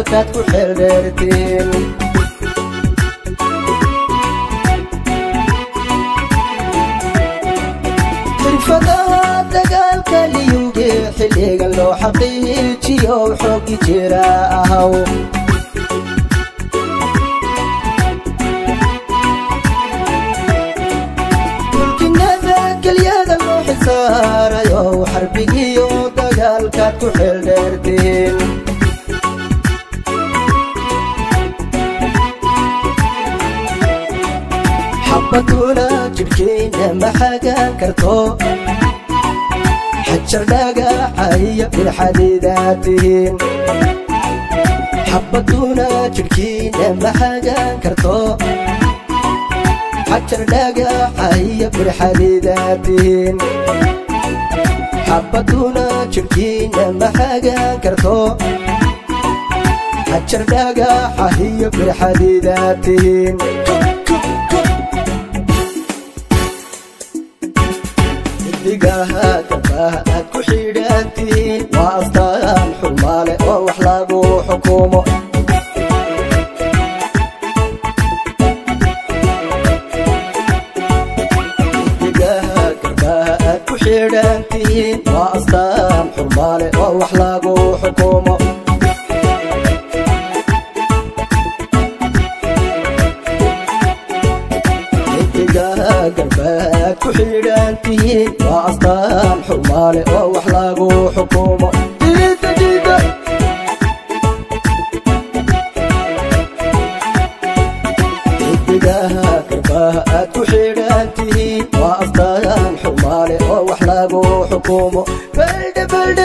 dagaalkaad ku xeeldheertiin xirfadaha dagaalka liyuge xilligan loo xaqiijiyo xoogi jira ahaw mulkinada kelyada loo xisaarayo xarbigiyo dagaalkaad ku xeeldheertiin xabaduna jidhkayna ma xagaan karto xajar dhagaxa iyo bilxadiidaad tihiin xabaduna jidhkiina ma xagaan karto xajar dhagaxa iyo bilxadiidaad tihiin xabaduna jidhkiina ma xagaan karto xajar dhagaxa iyo bilxadiidaad tihiin xidigaha garbaha aad ku xidhantihiin waa astaan xurmaale oo wax lagu xukumo xidigaha garbaha aad ku xidhantihiin waa astaan xurmaale oo wax lagu xukumo xidigaha garbaad ku xidhantihiin waa astaan xurmaale oo wax lagu xukumo Diida, diida. xidigaha garbaha aad ku xidhantihiin waa astaan xurmaale oo wax lagu xukumo baldhe baldhe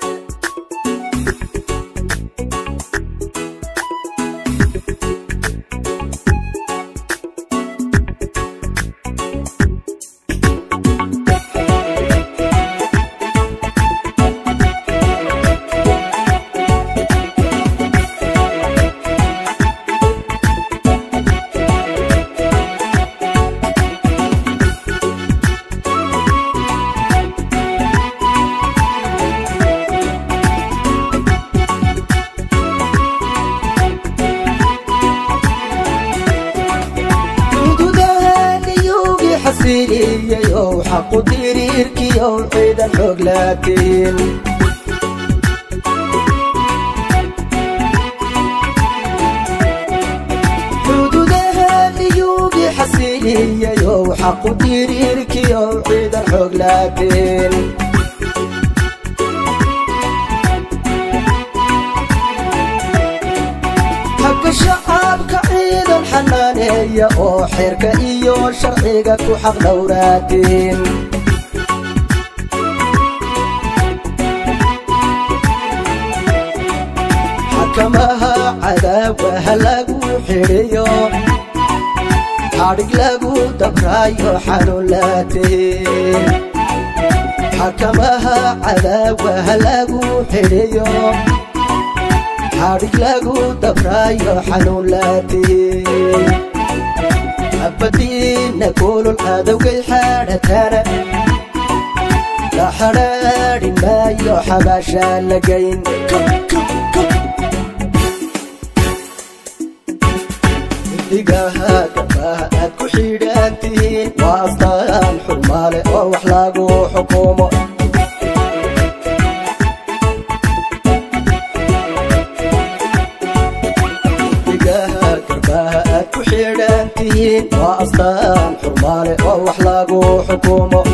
xuduudahaniyuugii xasiliyayow xaqu diriirkiyow ciidan xoog laakiin xuduudahaniyuugii xasiliyayow xaqu diriirkiyow ciidan xoog laakiin xagga shacabka ciidan xanaaneeya oo xeerka iyo sharciga ku xaq dhowraatiin xakamaha cadaawaha lagu xidhiyo xadhig lagu dabraayo xanuun laatiin xakamaha cadaawaha lagu xidhiyo xadhig lagu dabraayo xanuun laatiin abadiina kulul cadowgay xaadhatana la xadhaadhi maayo xabaashaa lagayn xidigaha garbaha aad ku xidhantihiin waa astaan xurmaale oo wax lagu xukumo xidigaha garbaha aad ku xidhantihiin waa astaan xurmaale oo wax lagu xukumo